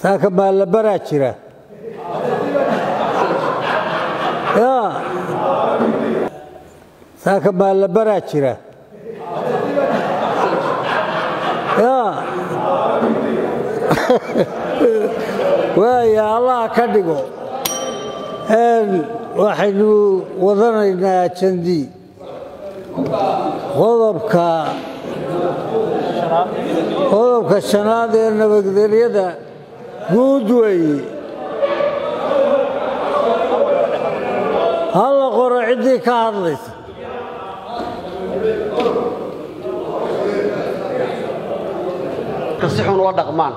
saaka baallabaraa jira ya saaka baallabaraa jira ya waaya allaha ka dhigo waxaynu wadanaynaa jandi qodobka qodobka shanaad ee nabadgelyada guud weeye halla qoro ciddii ka hadlaysa si xun ula dhaqmaan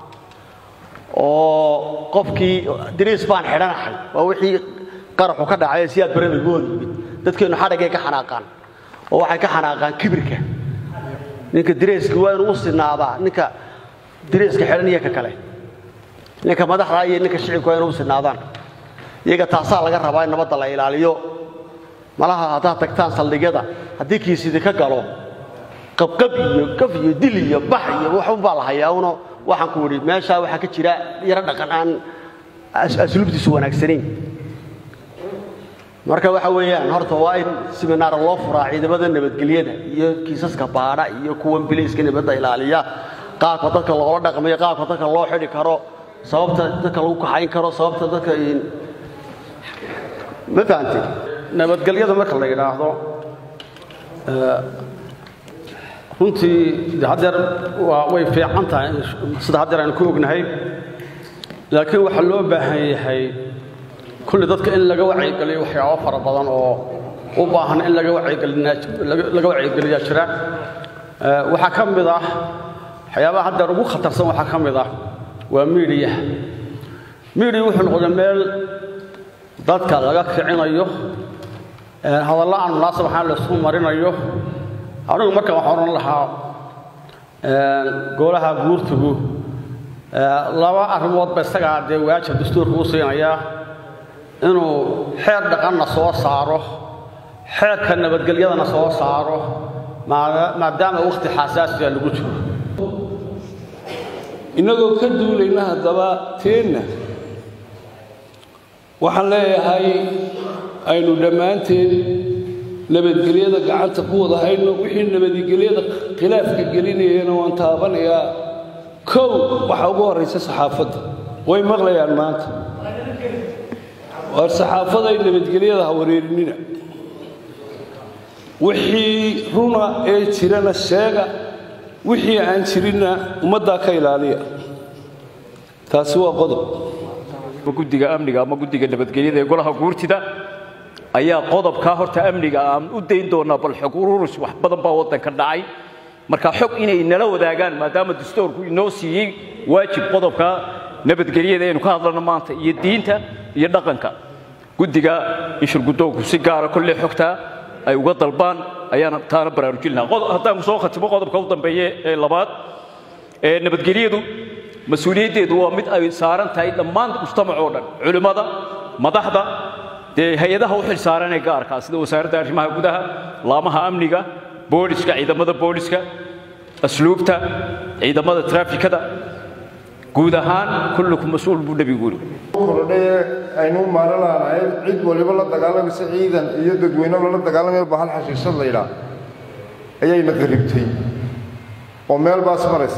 oo qofkii dariis baan xidhanahay waa wixii qaraxu ka dhacay siyaad barada gooda yimid dadkeennu xadhagay ka xanaaqaan oo waxay ka xanaaqaan kibirka ninka dareeska waa inuu u sinaadaa ninka dareeska xidhan iyo ka kale ninka madaxda iyo ninka shicibka waa inuu u sinaadaan iyaga taasaa laga rabaa in nabadda la ilaaliyo malaha haddaad tagtaan saldhigyada haddii kiisidi ka galo qabqab iyo gaf iyo dil iyo bax iyo waxunbaa la hayaa uno waxaan ku idhi meeshaa waxaa ka jira yaro dhaqan aan asluubtiisu wanaagsanayn marka waxa weeyaan horta waa in siminaar loo furaa ciidamada nabadgelyada iyo kiisaska baadha iyo kuwan bilayska nabadda ilaaliya qaabka dadka loola dhaqmayo qaabka dadka loo xidhi karo sababta dadka lagu kaxayn karo sababta dadka ma fahantay nabadgelyada marka la yidhaahdo runtii de haddeer waa way fiican tahay sida haddeer aynu ku ognahay laakiin waxaa loo baahan yahay kulli dadka in laga wacyigeliyo waxyaabo fara badan oo u baahan in laga wacyigelilaga wacyigeliyaa jira waxaa ka mid ah waxyaabaha haddeer ugu khatarsan waxaa ka mid ah waa miidiyaha miidiya wuxuu noqday meel dadka laga kicinayo hadallo aan munaasab ahaan laysku marinayo anigu marka waxaan odhan lahaa golaha guurtigu laba arrimoodba isagaa dee waajib dastuurka u siinayaa inuu xeer dhaqanna soo saaro xeerka nabadgelyadana soo saaro maadaama wakhti xasaasiya lagu jiro innagoo ka duulayna haddaba teenna waxaan leeyahay aynu dhammaanteed nabadgelyada gacanta ku wada hayno wixii nabadgelyada khilaafka gelinayana waan taabanayaa kow waxaa ugu horraysa saxaafadda way maqlayaan maanta waar saxaafaday nabadgelyada ha wareerinina wixii runa ee jirana sheega wixii aan jirinna ummaddaa ka ilaaliya taasi waa qodob guddiga amniga ama guddiga nabadgelyada ee golaha guurtida ayaa qodobkaa horta amniga aan u dayn doonaa bal xog ururus wax badan baa waddanka dhacay marka xog inay nala wadaagaan maadaama dastuurku inoo siiyey waajib qodobka nabadgelyada aynu ka hadlano maanta iyo diinta iyo dhaqanka guddiga inshurguddoonku si gaara kolley xogtaa ay uga dalbaan ayaana taana baraarujin lahaa haddaan soo khatimo qodobka u dambeeye ee labaad ee nabadgelyadu mas-uuliyaddeedu waa mid ay saaran tahay dhammaan mujtamac oo dhan culimmada madaxda dee hay-adaha u xil saaran ee gaarkaa sida wasaaradda arrimaha gudaha laamaha amniga booliska ciidamada booliska asluubta ciidamada traafikada guud ahaan kullukum mas-uul buu nebigu yidhi kordhaye aynu maaran laanahay cid waliba la dagaalamaysa ciidan iyo dadweyne lala dagaalamaya bahal xashiishad la yidhaah ayayna qaribtay oo meel baas maraysa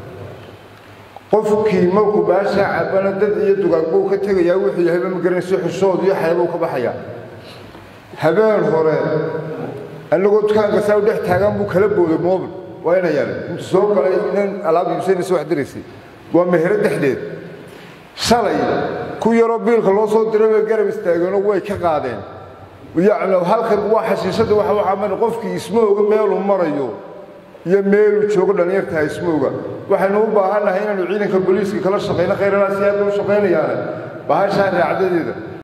qofkii markuu baashaa cabana dad iyo dugaagbuu ka tegayaa wuxuu yahayba ma garanayso xushood iyo xeebuu ka baxayaa habeen hore annagoo dukaanka saa u dhex taagan buu kala booday moobil waa ina yaalay intuu soo galay inan alaab iibsanaysa wax diraysay waa mehero dhexdeed shalay ku yaroo biilka loo soo diray way garab istaageenoo way ka qaadeen yacni halkan waa xashiishadda waxa waxaa mari qofkii ismooga meeluu marayo iyo meeluu joogo dhallinyartaha ismooga waxaynu u baahannahay inaanu ciidanka booliiska kala shaqayno khayralaas aad u shaqaynayaane bahashaa raacdadeeda